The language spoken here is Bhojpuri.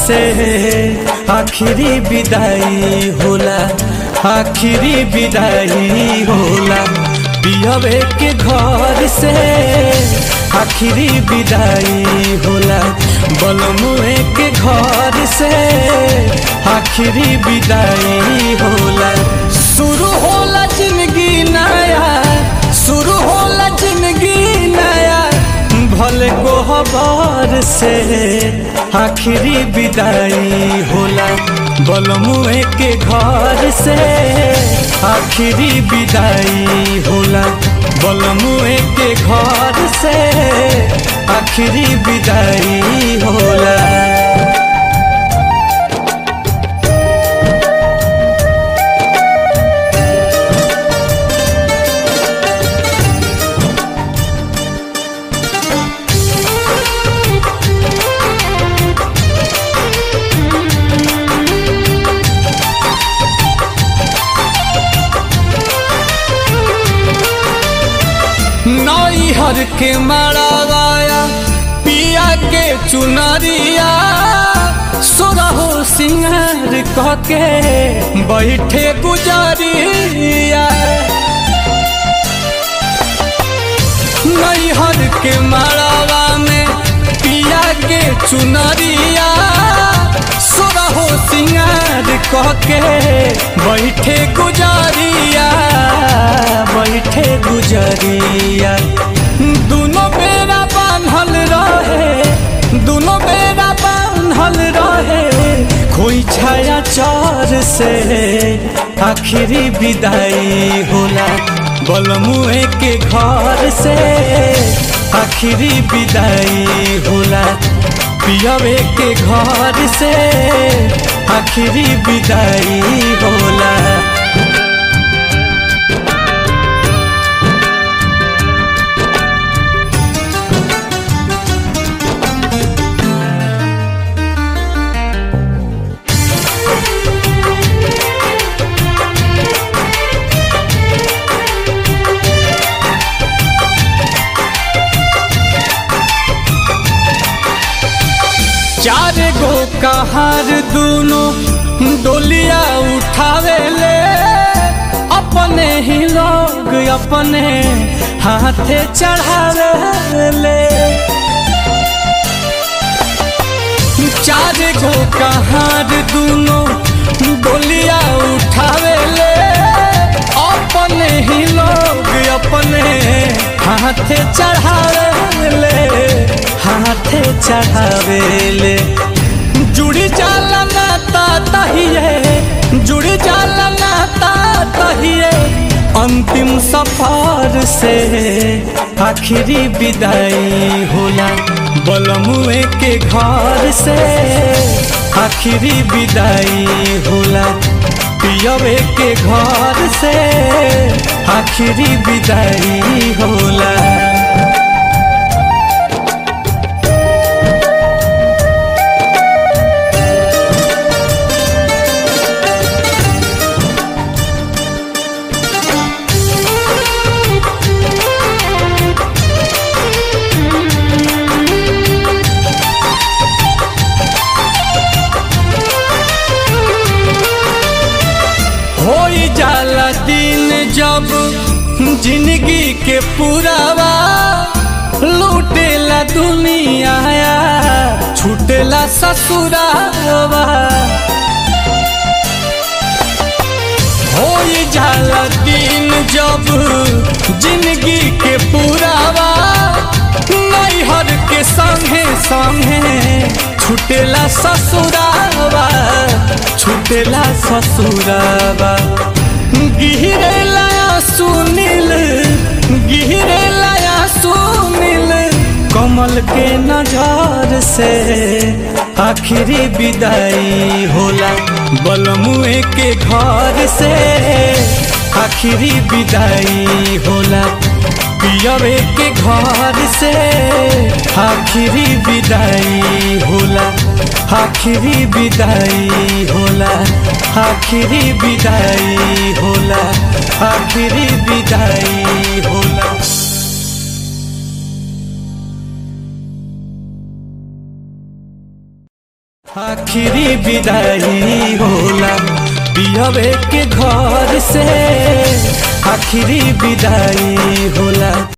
से आखिरी विदाई होला आखिरी विदाई होला पियवे के घर से आखिरी विदाई होला बलमुए के घर से आखिरी विदाई होला शुरू होला जिंदगी नया शुरू होला जिंदगी नया भले गोहबर से आखिरी विदाई होला बलमुए के घर से आखिरी विदाई होला बलमुए के घर से आखिरी विदाई होला नई हर के मारा गाया पिया के चुनरिया सुरहो सिंगार कह के बैठे गुजरिया नई हर के मारावा में पिया के चुनरिया सुरहो सिंगार कह के बैठे गुजरिया बैठे गुजरिया दोनों बेरा बांधल रहे दोनों बेरा बांधल रहे कोई छाया चार से आखिरी विदाई होला बलमुए के घर से आखिरी विदाई होला पियवे के घर से आखिरी विदाई होला चार गो कहार दोनों डोलिया उठावे ले अपने ही लोग अपने हाथे चढ़ावे ले चार गो कहार दोनों डोलिया उठावे ले अपने ही लोग अपने हाथे चढ़ावे ले हाथे चढ़ावेले जुड़ी जाला नाता तहिए जुड़ी जाला नाता तहिए अंतिम सफर से आखिरी विदाई होला बलमुए के घर से आखिरी विदाई होला पियवे के घर से आखिरी विदाई होला होई जाला दिन जब जिंदगी के पुरावा लूटेला दुनिया छूटेला ससुरावा होई जाला दिन जब जिंदगी के पुरावा नैहर के संगे संगे छूटेला ससुरावा छूटेला ससुरावा गिरेला सुनील गिरेला सुनील कमल के नजर से आखिरी विदाई होला बलमुए के घर से आखिरी विदाई होला पियवे के घर से आखिरी विदाई होला आखिरी विदाई होला आखिरी विदाई होला आखिरी विदाई होला आखिरी विदाई होला पियवे के घर से आखिरी विदाई होला